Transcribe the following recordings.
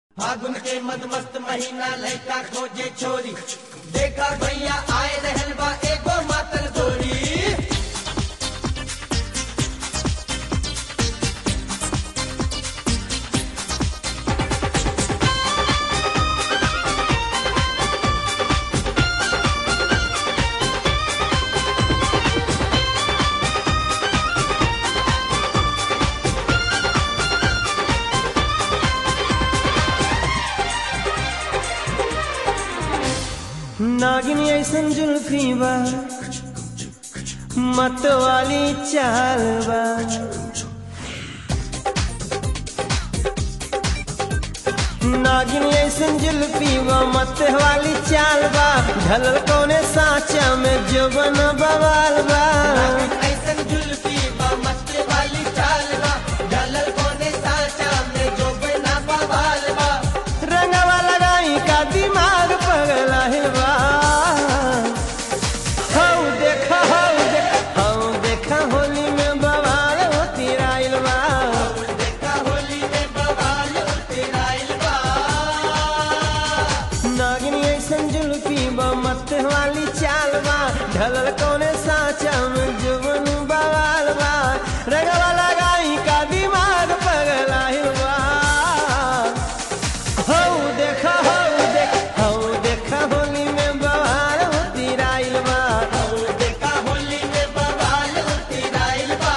फागुन के मद मस्त महीना लड़का खोजे छोरी देखा भैया आए रहल बा एगो मातल गोरी नागिन ऐसन जुल्फी बा मत वाली चाल बा नागिन ऐसन जुल्फी बा मत वाली चाल बा ढलल कौने साचा में जो बन बवाल बा ऐसन जुल्फी बा मस्त वाली चाल बा ढलल कोने साचा में जो बिना बवाल बा रंगवा लगाई का दिमाग पगला बा हौ देखा हौ देखा हौ देखा होली में बवाल होती राइल बा देखा होली में बवाल तेराइल बा नागिनी ऐसन जुल्फी बा मत वाली चाल बा ढलल कौने साचा में जुबन बवाल बा रंगवा लगाई का दिमाग पगला बा हौ देखा हौ देखा हौ देखा होली में बवाल होती राइल बा देखा होली में बवाल तेराइल बा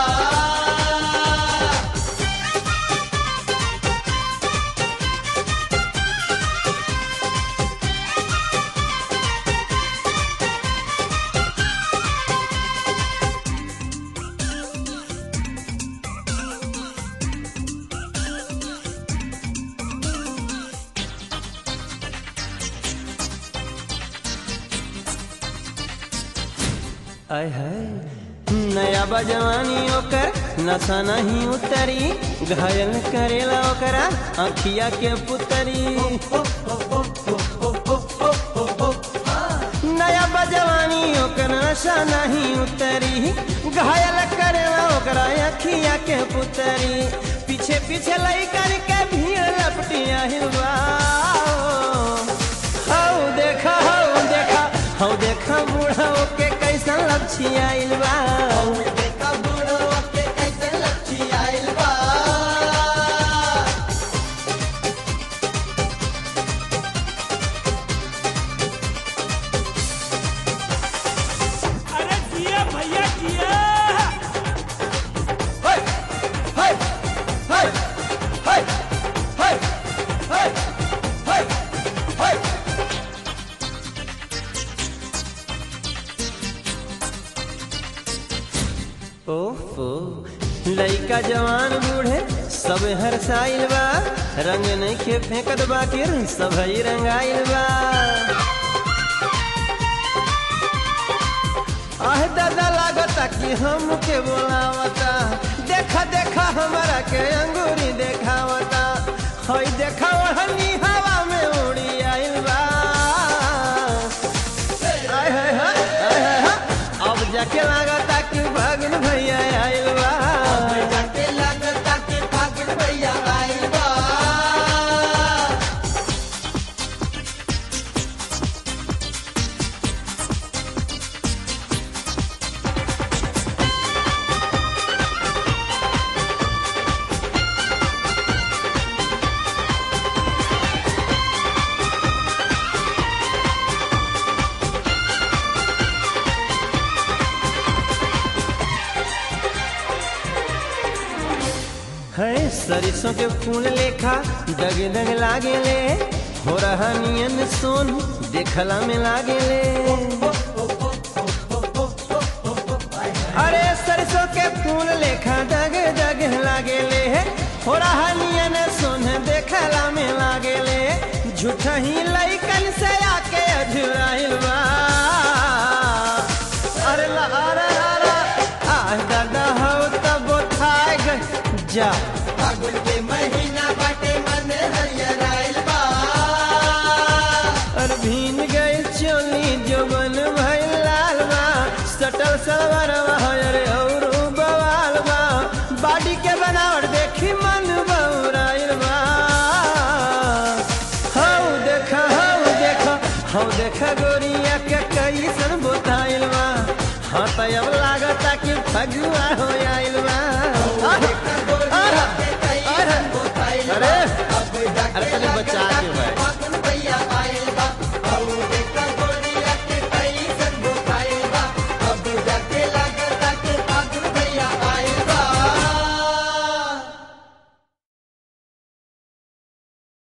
आय है नया बजवानी ओकर नशा नहीं उतरी घायल करेला ओकरा अखिया के पुतरी नया बजवानी ओकर नशा नहीं उतरी घायल करेला ओकरा अखिया के पुतरी पीछे पीछे लइकन के भीड़ लपटिया हिलवा हौ देखा हौ देखा हौ देखा बूढ़ा के कैसन लपछिया बा देखा बूढ़ो के कैसे लच्छी आइल बा अरे जिया भैया जिया हाय हाय हाय हाय हाय हाय हाय हाय ओहो लइका जवान बूढ़े सब हर साइल बा रंग नहीं के फेंकत बाकिर सब ही रंगाइल बा आह दादा लागता कि हम के बोलावता देखा देखा हमारा के अंगूरी देखावता हई देखा ओढ़नी हवा में उड़ी आइल बा आय हाय हाय आय हाय हाय अब जाके लागता कि भगन भैया आइल बा जाके लगता के फागुन भैया आइल बा है सरसों के फूल लेखा दग दग लागे ले हो रहा नियन सोन देखला में लागे ले अरे सरसों के फूल लेखा दग दग लागे ले हो रहा नियन सोन देखला में लागे ले झूठा ही लइकन से आके अझुराइल बा अरे ला अरे अरे आ दादा हो तब थाए गए जा फागुन के महीना बाटे मन हरियर आइल बा और भीन गए चोली जो बन भइल लाल बा सटल सलवार अरे और बवाल बा बाडी के बनावट देखी मन बौराइल बा हम देखा गोरिया के कैसन बोताइल बा हाँ तो अब लागता कि फगुआ हो आइल बा